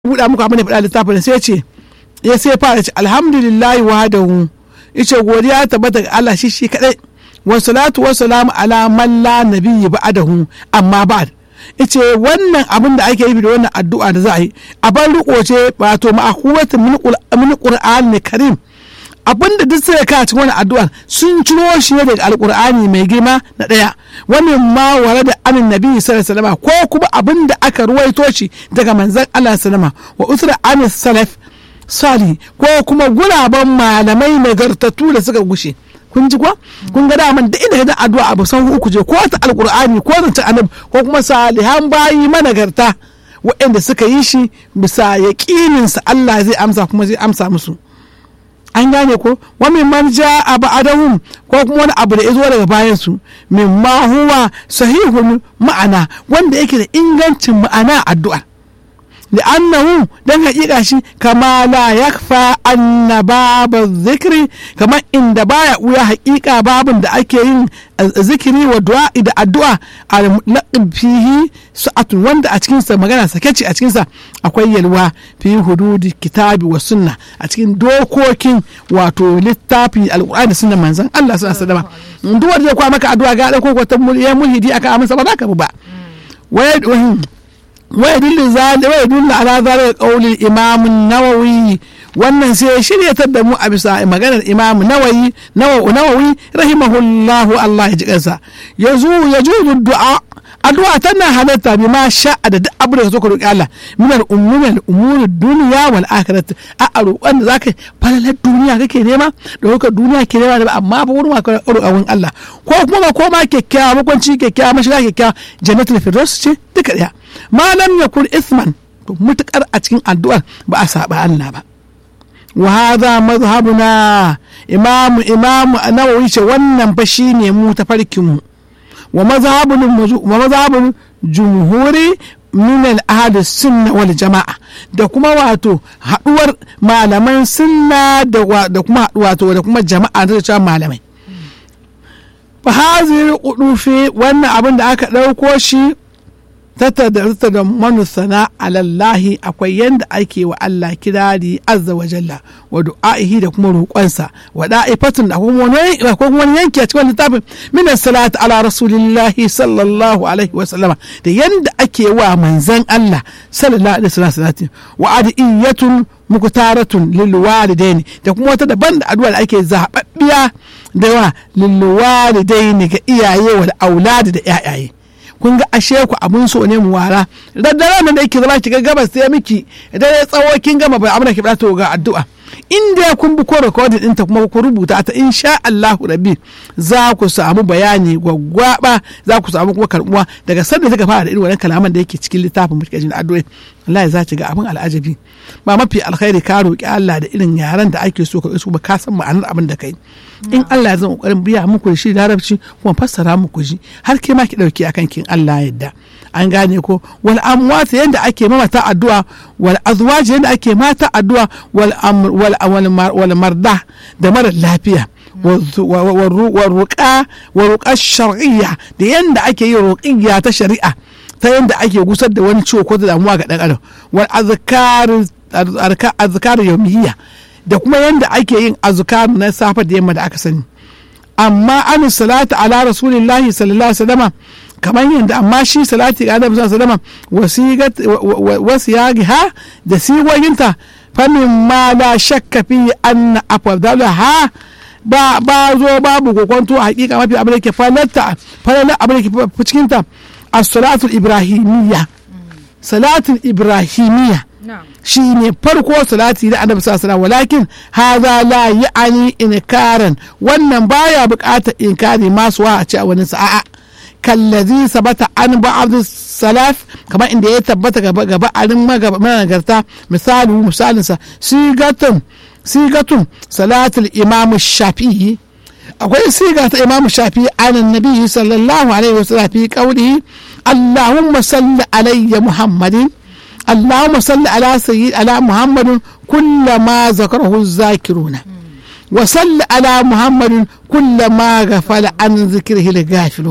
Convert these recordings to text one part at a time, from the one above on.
buɗa muku abin da faɗa littafin sai ce ya sai fara ce alhamdulillahi wahdahu yace godiya tabbata ga Allah shi shi kadai wa salatu wa salamu ala man la nabiyyi ba'dahu amma ba'd yace wannan abin da ake yi da wannan addu'a da za a yi a bar riko ce wato ma'akuwatu min qur'an karim abin da duk sai ka cikin wannan addu'ar sun ciro shi ne daga alqur'ani mai girma na daya wani ma ware da anin nabi sallallahu ko kuma abin da aka ruwaito shi daga manzon Allah sallama wa usra anin salaf sali ko kuma guraben malamai nagartattu da suka gushe kun ji kuwa kun ga daman da inda da addu'a abu san uku je ko ta alqur'ani ko ta annabi ko kuma salihan bayi managarta waɗanda suka yi shi bisa yaƙinin sa Allah zai amsa kuma zai amsa musu an gane ko wa min man ja'a ba'dahum ko kuma wani abu da ya zo daga bayan su min ma huwa sahihul ma'ana wanda yake da ingancin ma'ana addu'a لأنه دن حقيقة شي كما لا يخفى أن باب الذكر كما إن دبايا ويا حقيقة باب دا أكيين ذكري ودعاء دا الدعاء المطلق فيه ساعة وند أتكين سا مغانا سكتش أتكين سا أكوي يلوا في حدود الكتاب والسنة أتكين دوكوكين واتو للتابي القرآن السنة منزان الله سنة سلامة ندوار دي كوا مكا أدعاء قال أكو كتب يا ملهدي أكا أمن سبا بابا ويد ويدل ذلك ويدل على ذلك قول الامام النووي wannan sai ya shiryatar da mu a bisa maganar imam nawawi nawawi rahimahullahu Allah ya ji kansa yazu yajuzu du'a addu'a tana halatta bi ma sha'a da duk abin da ka so ka roki Allah min al umuri al umuri dunya wal akhirat a roƙon da zaka falalar duniya kake nema da ka duniya ke nema amma ba wurin ka roƙon Allah ko kuma ba koma kyakkyawa makwanci kyakkyawa mashiga kyakkyawa jannatul firdaus ce duka daya malam yakun isman to mutukar a cikin addu'ar ba a saba Allah ba wa hadha madhhabuna imamu imamu nawawi ce wannan fa shine mu tafarkin mu wa mazhabul wa mazhabul jumhuri min al sunna wal jama'a da kuma wato haduwar malaman sunna da kuma wato da kuma jama'a da cewa malamai fa hazir qudufi wannan abin da aka dauko shi tattata da manusana alallahi akwai yanda ake wa Allah kirari azza wa jalla wa du'a'ihi da kuma roƙonsa wa da'ifatun da kuma wani yanki a cikin littafin min salatu ala rasulillahi sallallahu alaihi wa sallama da yanda ake wa manzan Allah sallallahu alaihi wa sallam wa adiyatun muktaratun lil walidaini da kuma wata daban da addu'a da ake zababbiya da wa lil walidaini ga iyaye wal auladi da ƴaƴaye kun ga ashe ku abun so ne mu wara daddare nan da yake zama kiga gabas sai miki idan ya tsawo kin gama bai amana ki to ga addu'a inda kun bi ko recording ɗinta kuma ku rubuta ta insha Allah rabbi za ku samu bayani gwaggwaba za ku samu kuma karbuwa daga sanda suka fara da irin wannan kalaman da yake cikin littafin mutkajin addu'o'i Allah za ki ga abin al'ajabi ba mafi alkhairi ka roki Allah da irin yaran da ake so ka isu ba ka san ma'anar abin da kai in Allah ya zama kokarin biya muku da shi larabci kuma fassara muku shi har ke ma ki dauki akan kin Allah yadda an gane ko wal amwat yanda ake mamata addu'a wal azwaj yanda ake mata addu'a wal wal wal marda da mara lafiya والرقى والرقى الشرعية da yanda ake yin ruqiyya ta shari'a ta yanda ake gusar da wani ciwo ko da damuwa ga dan adam wal azkar azkar yawmiyya da kuma yanda ake yin azkar na safa da yamma da aka sani amma an salatu ala rasulillahi sallallahu alaihi wasallam kamar yadda amma shi salati ga annabi sallallahu alaihi wasallam wasiyagiha da sigoginta famin ma la shakka fi anna afdalaha ba ba zo babu kokonto a hakika mafi abin da ke falatta falala abin da ke cikin ta as-salatu ibrahimiyya salatul ibrahimiyya shi ne farko salati da annabi sallallahu alaihi walakin hadha la ya'ani inkaran wannan baya bukatar inkari masu wa a ce a wani sa'a kallazi sabata an ba'd salaf kamar inda ya tabbata gaba gaba arin magagarta misali misalin sa sigatun sigatun salatul imam shafi'i akwai siga ta imam shafi'i an nabi sallallahu alaihi wasallam fi qawlihi allahumma salli alayya muhammadin اللهم صل على سيد على محمد كل ما ذكره الذاكرون وصل على محمد كل ما غفل عن ذكره الغافلون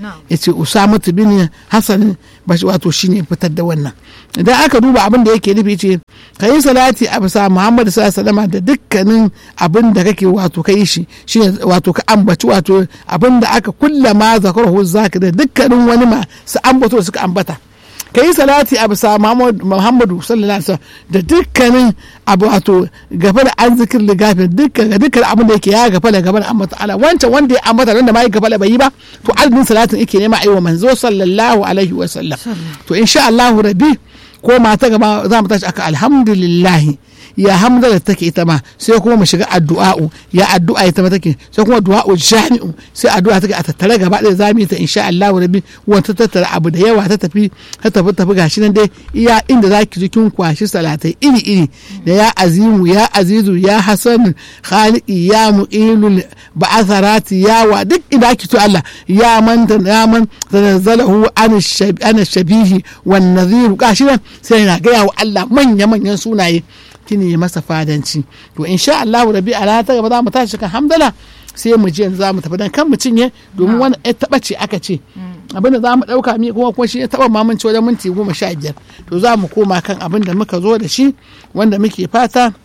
ya ce usama bin hassan bashi wato shine fitar da wannan idan aka duba abin da yake nufi ce ka yi salati a bisa muhammadu sallallahu da dukkanin abin da kake wato ka yi shi shine wato ka ambaci wato abin da aka kulla ma zakarahu zaka da dukkanin wani ma su ambato suka ambata ka yi salati a bisa muhammadu sallallahu alaihi da dukkanin abu wato gaba da an zikir da gafin dukkan ga dukkan abin da yake ya gaba da gaba da ambata ala wancan wanda ya ambata wanda ma ya gaba da bai yi ba to adadin salatin yake nema aiwa manzo sallallahu alaihi wa sallam to insha Allah rabbi ko mata gaba za mu tashi aka alhamdulillahi ya hamza da take ita ma sai kuma mu shiga addu'a'u ya addu'a ita ma take sai kuma du'a'u jami'u sai addu'a take a tattare gaba ɗaya za mu yi ta insha Allah rabbi wanda tattara abu da yawa ta tafi ta tafi tafi gashi nan dai iya inda za ki ji kin kwashi salatai iri iri da ya azimu ya azizu ya hasan khaliqi ya mu'ilul ba'atharati ya wa duk inda ki to Allah ya man ya man tanazzalahu an shabihi wan nadhir gashi nan sai na ga wa Allah manya manyan sunaye kini yi masa fadanci to insha Allah rabi a ta gaba za mu tashi kan hamdala sai mu je yanzu za mu tafi dan kan mu cinye domin wani ya taba ce aka ce abin da za mu dauka mi kuma kuma shi ya taba mamanci wajen minti goma sha biyar to za mu koma kan abin da muka zo da shi wanda muke fata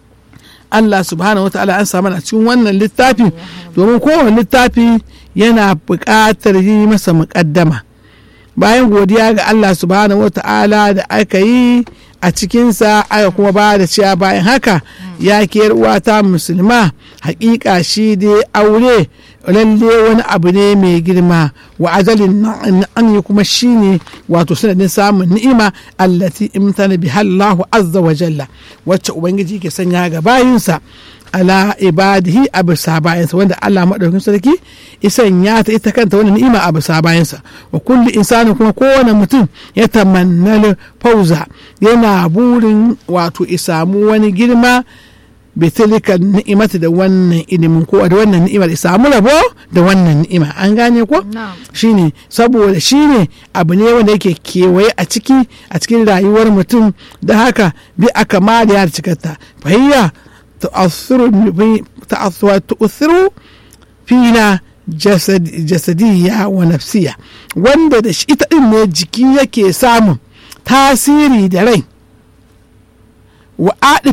Allah subhanahu wa ta'ala an samu a cikin wannan littafi domin kowane littafi yana buƙatar yi masa muƙaddama bayan godiya ga Allah subhanahu wa ta'ala da aka yi a cikinsa aka kuma ba da cewa bayan haka ya ke uwata musulma hakika shi dai aure lalle wani abu ne mai girma wa ajalin an yi kuma shi ne wato sanadin samun ni'ima allati imtana bi Allahu azza wa jalla wacce ubangiji ke sanya ga bayinsa ala ibadihi a bisa bayansa wanda Allah maɗaukin sarki isan ya ta ita kanta wani ni'ima a bisa bayansa wa kulli insani kuma kowane mutum ya tamannal fauza yana burin wato isamu wani girma bitilika ni'imata da wannan ilimin ko da wannan ni'imar isamu rabo da wannan ni'ima an gane ko shine saboda shine abu ne wanda yake kewaye a ciki a cikin rayuwar mutum da haka bi aka ma da ya cikarta fahiyya تؤثر فينا jasadiyya wa nafsiya wanda da shi ita ɗin ne jiki yake samun tasiri da rai wa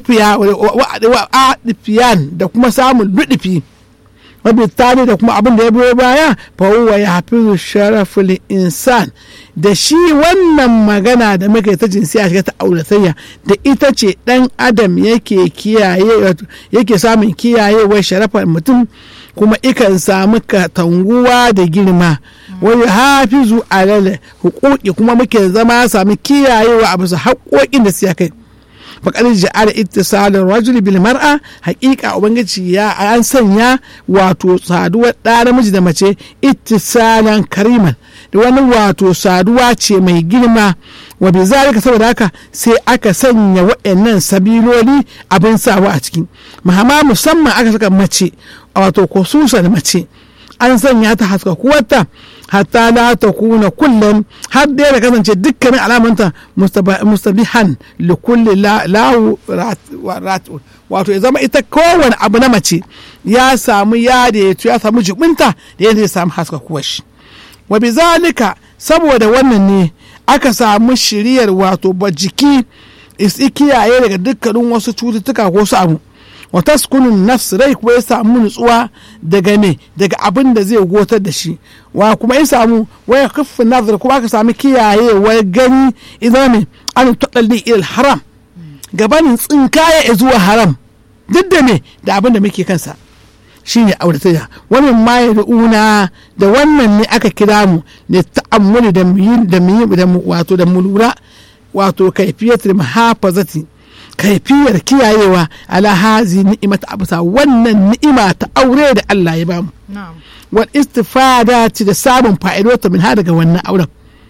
adifiyan da kuma samun luɗifi wabitali da kuma abin da ya biyo baya fa huwa ya hafi sharaful insan da shi wannan magana da muka ta jinsiya shiga ta auratayya da ita ce dan adam yake kiyaye yake samun kiyayewar sharafar mutum kuma ikan samu katanguwa da girma wani hafizu alal hukuki kuma muke zama sami kiyayewa a bisa haƙoƙin da siya kai faƙar ja'ala ittisalin rajuli bil mar'a haƙiƙa ubangiji ya an sanya wato saduwar ɗa namiji da mace ittisalan kariman da wani wato saduwa ce mai girma wa bi zalika saboda haka sai aka sanya waɗannan sabiloli abin sawa a ciki mahama musamman aka saka mace wato da mace an sanya ta haska kuwarta hatta la ta kuna kullum har da ya kasance dukkanin alamanta mustabihan li kulli lahu wato ya zama ita kowane abu na mace ya samu ya da ya samu jibinta da yadda ya samu haska kuwar shi wa bizalika saboda wannan ne aka samu shiriyar wato ba jiki isi kiyaye daga dukkanin wasu cututtuka ko su abu wa taskunun nafs rai kuma ya samu nutsuwa daga me daga abin da zai gotar da shi wa kuma ya samu waya kafin nazar kuma aka samu kiyayewar gani idan me an taɗalli ilal haram gabanin tsinkaya zuwa haram duk da me da abin da muke kansa shine auratayya wannan ma ya una da wannan ne aka kira mu da ta'ammuli da mu da mu da mu wato da mu lura wato kaifiyatul muhafazati kaifiyar kiyayewa ala hazi ni'imata abusa wannan ni'ima ta aure da Allah ya bamu wal istifada ci da samun fa'idota min ha daga wannan auren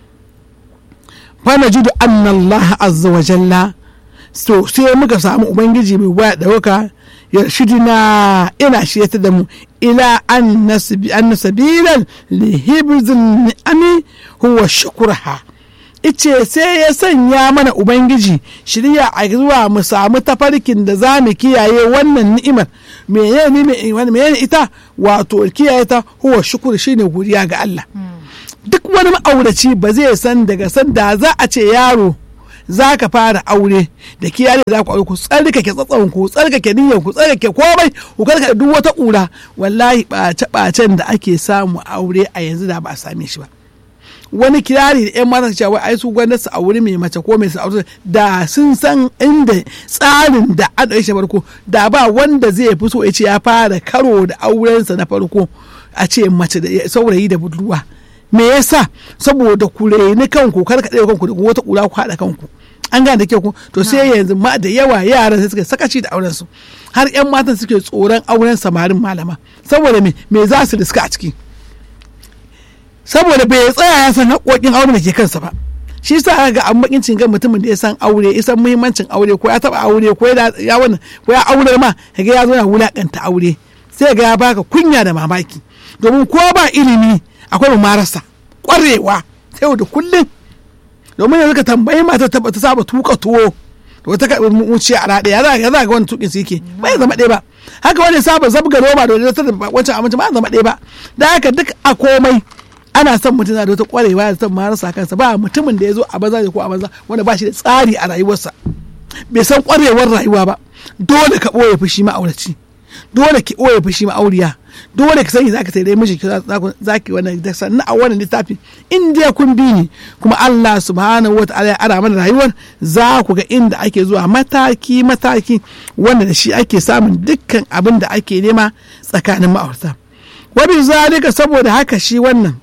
fa najidu anna Allah azza wa jalla so sai muka samu ubangiji mai waya dauka yarshidina ina shiyata da mu ila an nasabilan li hibzin ni'ami huwa shukurha ice sai ya sanya mana ubangiji shirya a zuwa mu samu tafarkin da za mu kiyaye wannan ni'imar menene ita wato kiyaye ta huwa shukur shine godiya ga Allah duk wani ma'auraci ba zai san daga san da za a ce yaro za ka fara aure da kiyaye za ku aure ku tsarkake tsatson ku tsarkake niyyar ku tsarkake komai ku karkade duk wata ƙura wallahi ɓace ɓacen da ake samu aure a yanzu da ba a same shi ba wani kirari da yan mata cewa ai su gwanda su aure mai mace ko mai su aure da sun san inda tsarin da an ɗauke shi farko da ba wanda zai fi so ya ce ya fara karo da aurensa na farko a ce mace da saurayi da budurwa me yasa saboda ku reni kanku kar ka ɗaya kanku da wata ƙura ku haɗa kanku an gane da kyau ku to sai yanzu ma da yawa yaran sai suka sakaci da auren su har yan matan suke tsoron auren samarin malama saboda me me za su riska a ciki saboda bai tsaya ya san haƙoƙin auren da ke kansa ba shi sa ga an bakin cin mutumin da ya san aure ya san muhimmancin aure ko ya taba aure ko ya wannan ko ya aure ma kaga ya zo na wulakanta aure sai ga ya baka kunya da mamaki domin ko ba ilimi akwai marasa kwarewa sai da kullum domin yanzu ka tambayi mata ta ta saba tuka tuwo da wata ka wuce a rade ya za ya za ga wani tukin su yake ba ya zama ɗaya ba haka wani saba zabga roba da wata wancan abinci ba ya zama ɗaya ba da haka duk a komai ana son mutum na da wata kwarewa da son marasa kansa ba mutumin da ya zo a banza ko a banza wanda ba shi da tsari a rayuwarsa bai san kwarewar rayuwa ba dole ka ɓoye fushi ma'auraci dole ki ɓoye fushi ma'auriya dole ka sani za ka sai dai miji za ki wannan da sannan a wannan littafi in dai kun bi ni kuma Allah subhanahu wa ta'ala ya ara mana rayuwar za ku ga inda ake zuwa mataki mataki wanda da shi ake samun dukkan abin da ake nema tsakanin ma'aurata wabi zalika saboda haka shi wannan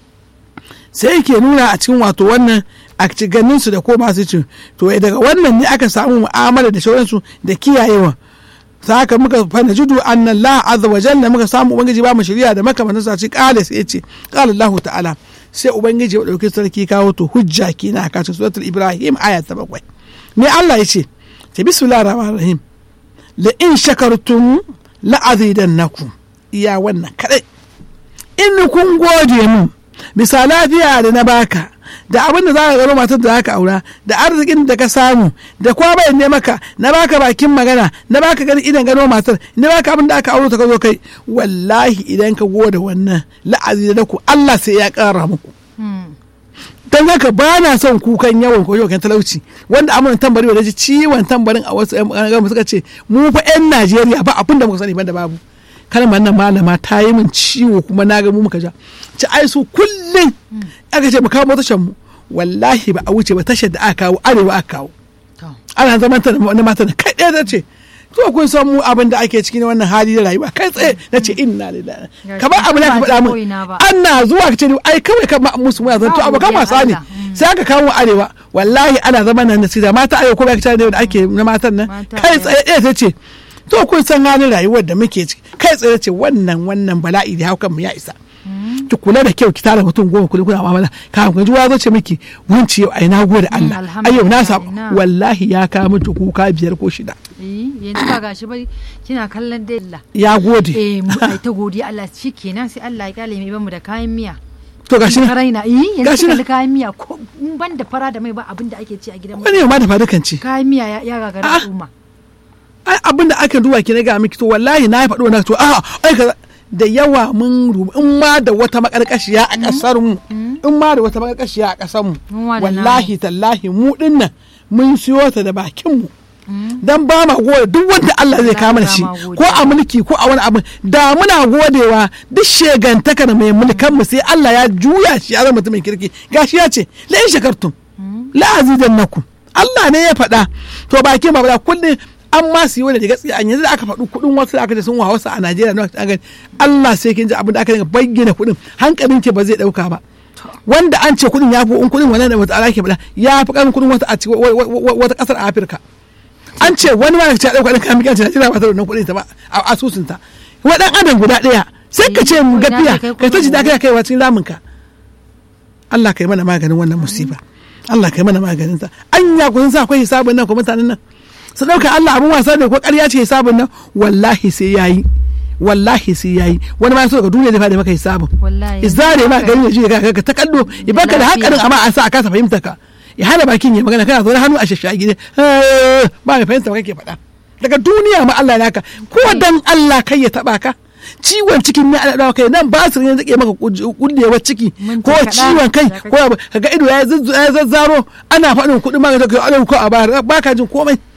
sai yake nuna a cikin wato wannan a ganin su da ko masu ci to daga wannan ne aka samu mu'amala da sauransu da kiyayewa haka muka fana judu anna Allah azza wa jalla muka samu ubangiji ba mu shari'a da makamantan sa ci kale sai yace qala Allah ta'ala sai ubangiji ya dauki sarki kawo to hujja kina ka cikin suratul ibrahim aya ta bakwai ne Allah yace ta bismillahir rahmanir rahim la in shakartum la azidannakum iya wannan kadai in kun gode mun bisa lafiya da na baka da abin da za ka gano matar da za ka aura da arzikin da ka samu da kuma bai ne maka na baka bakin magana na baka gani idan gano matar na baka abin da aka auro ta ka zo kai wallahi idan ka gode wannan la'azi da ku Allah sai ya kara muku don haka ba na son kukan yawan ko yawan talauci wanda amurin tambari da ji ciwon tambarin a wasu yan suka ce mu fa yan Najeriya ba abin da muka sani ban da babu kalmar nan malama ta yi min ciwo kuma na ga mu muka ja ci ai su kullum aka ce mu kawo tashar mu wallahi ba a wuce ba tashar da aka kawo arewa aka kawo ana zaman ta na mata kai ɗaya ta ce to kun san mu abin da ake cikin wannan hali da rayuwa kai tsaye na ce inna lillahi kamar abu ne ka faɗa min ana zuwa ka ce ai kawai kan musu muna zanto abu kan wasa ne sai aka kawo arewa wallahi ana zaman nan da mata arewa ko ba ka da ake na matan nan kai tsaye ɗaya ta ce to kun san halin rayuwar da muke ciki kai tsaye ce wannan wannan bala'i da haukan mu ya isa ki kula da kyau ki tara mutum goma kula kuna mamala ka kun ji zo ce miki wunci yau ai na gode Allah ai yau na sa wallahi ya ka miki kuka biyar ko shida yanzu ba gashi ba kina kallon dai Allah ya gode eh mu ai ta godiya Allah shikenan sai Allah ya kale mai bamu da kayan miya to gashi na raina eh gashi yanzu kalli kayan miya ko ban da fara da mai ba abin da ake ci a gidan mu wani ma da fadukan ci kayan miya ya gagara al'umma ai abin da aka duba ki na ga miki to wallahi na faɗo na to a ai kaza da yawa mun rubu in ma da wata makarkashiya a kasar mu in ma da wata makarkashiya a kasar mu wallahi tallahi mu dinnan mun siyo ta da bakin mu dan ba ma gode duk wanda Allah zai kama shi ko a mulki ko a wani abu da muna godewa duk shegantaka da mai mulkan mu sai Allah ya juya shi ya zama mutumin kirki gashi ya ce la in shakartum la azidannakum Allah ne ya faɗa to bakin ba da kullum an ma su yi wani daga tsaye yanzu da aka faɗi kuɗin wasu da aka ce sun wa wasu a Najeriya na an gani Allah sai kin ji abin da aka dinga bayyana kuɗin hankalin ke ba zai ɗauka ba wanda an ce kuɗin ya fi in kuɗin wannan da wata ala ke faɗa ya fi ƙarfin kuɗin wata a wata ƙasar a Afirka an ce wani ma ce ɗauka ɗin kayan mikin Najeriya ba ta da wannan kuɗin ta ba a asusunta wa ɗan adam guda ɗaya sai ka ce mu gafiya kai ta ji da kai kaiwa cikin raminka Allah kai mana maganin wannan musiba Allah kai mana maganin ta anya kun sa akwai hisabin nan ko mutanen nan su ɗauka Allah abin wasa ne ko ƙarya ce hisabin nan wallahi sai yayi wallahi sai yayi wani ma so ka duniya da fada maka hisabin izare ma gari ji ka ta kallo ibaka da hakarin amma a sa a kasa fahimta ka ya hana bakin ya magana kana zaune hannu a shashagi ne ba mai fahimta ba kake faɗa daga duniya ma Allah naka ko dan Allah kai ya taba ka ciwon cikin ne ana dawa kai nan basir ne zake maka kullewar ciki Minti ko kaɗan ciwon kai da kake- ko abu, kaga ido ya zazz- ya zazzaro ana faɗin kuɗin magani kai ana ko a bayar baka jin komai